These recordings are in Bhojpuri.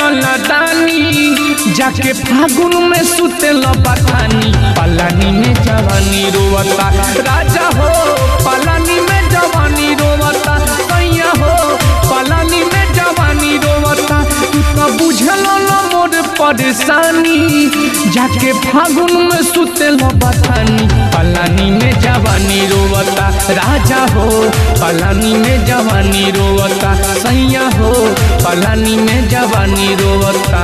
लदानी जाके फागुन में सुते बथानी पलानी में जवानी रोवता राजा हो पलानी में जवानी रोवता कैया हो पलानी में जवानी रोवता तू तो बुझल न मोर परेशानी जाके फागुन में सुते बथानी पलानी में जवानी रोवता राजा हो पलानी में जवानी रोवता सैया हो पलानी में जवानी रोवता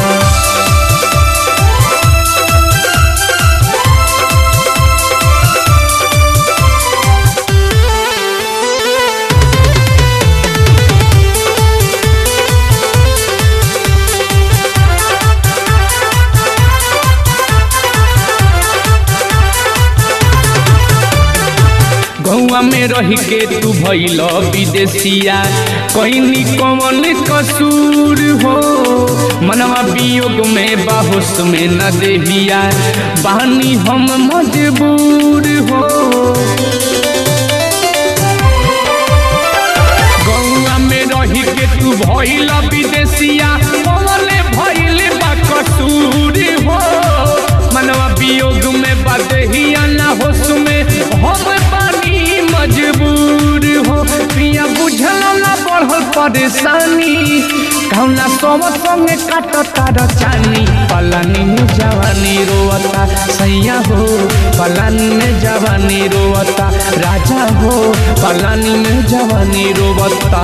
गौआ में रह के तू भैल विदेशिया कहनी कौन कसूर हो मनवा वियोग में बाहोश में न देहिया बानी हम मजबूर हो गौआ में रह के तू भैल विदेशिया कौन भैल बा कसूर हो मनवा वियोग में बदहिया न होश में हम पानी मजबूर हो पिया बुझल न बढ़ल परेशानी कौना सब संगे काटता रचानी पलानी में जवानी रोवता सैया हो पलानी में जवानी रोवता राजा हो पलानी में जवानी रोवता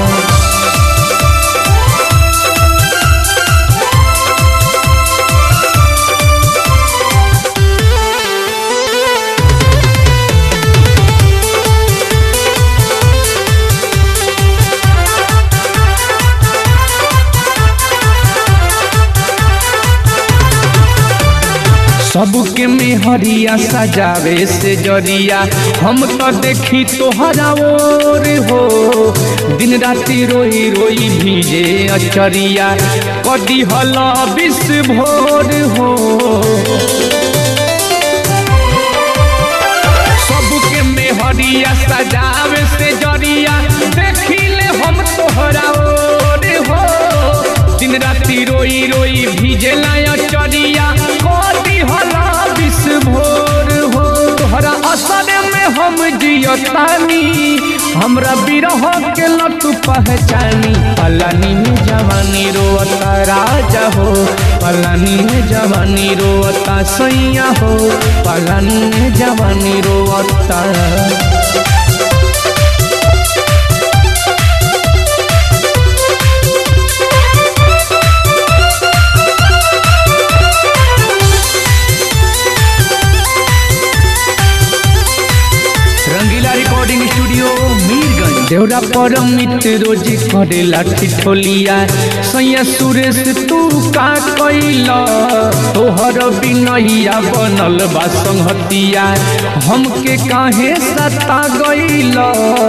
सबके मेहरिया सजावे से जरिया हम तो देखी तोहरा ओर हो दिन राति रोई रोई भीजे अचरिया कदी हल विष भोर हो सबके मेहरिया सजावे से जरिया देखी ले हम तोहरा ओर हो दिन राति रोई रोई भीजे लाया चरिया कदी हला विष भोर हो तोहरा असर में हम जियतानी हमरा बिरह के लत पहचानी पलानी में जवानी रोवता राजा हो पलानी में जवानी रोवता सैया हो पलानी में जवानी रोवता रंगीला रिकॉर्डिंग स्टूडियो मीरगंज देवरा पर मित्र रोज करे लाठी ठोलिया सैया सुरेश तू का कैला तोहर बिनैया बनल बा संहतिया हमके काहे सता गैला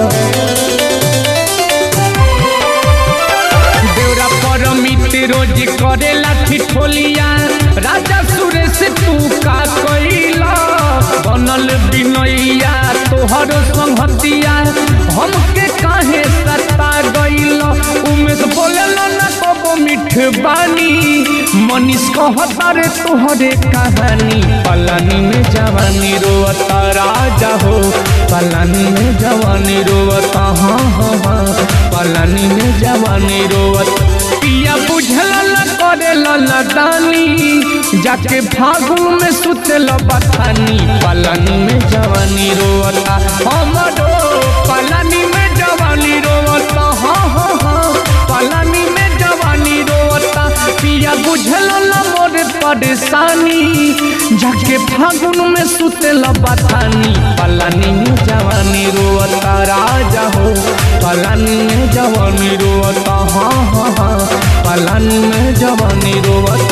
देवरा पर मित्र रोज करे लाठी ठोलिया राजा सुरेश तू का कैला बनल बिनैया तोहर संहतिया हमके काहे सता गइल उमेश बोलल न कबो मिठ बानी मनीष कहता रे तोहरे कहानी पलानी में जवानी रोवता राजा हो पलानी में जवानी रोवता हाँ हाँ हाँ पलानी में जवानी रोवता पिया बुझल न करे लदानी जाके फागुन में सुतल बथानी पलानी में जवानी रोवता हमरो पलानी में जवानी रोवता हाँ हाँ हाँ पलानी में जवानी रोवता पिया बुझल न मोर परेशानी जाके फागुन में सुतल बथानी पलानी में जवानी रोवता राजा हो पलानी में जवानी रोवता हाँ हाँ हाँ पलानी में जवानी रोवता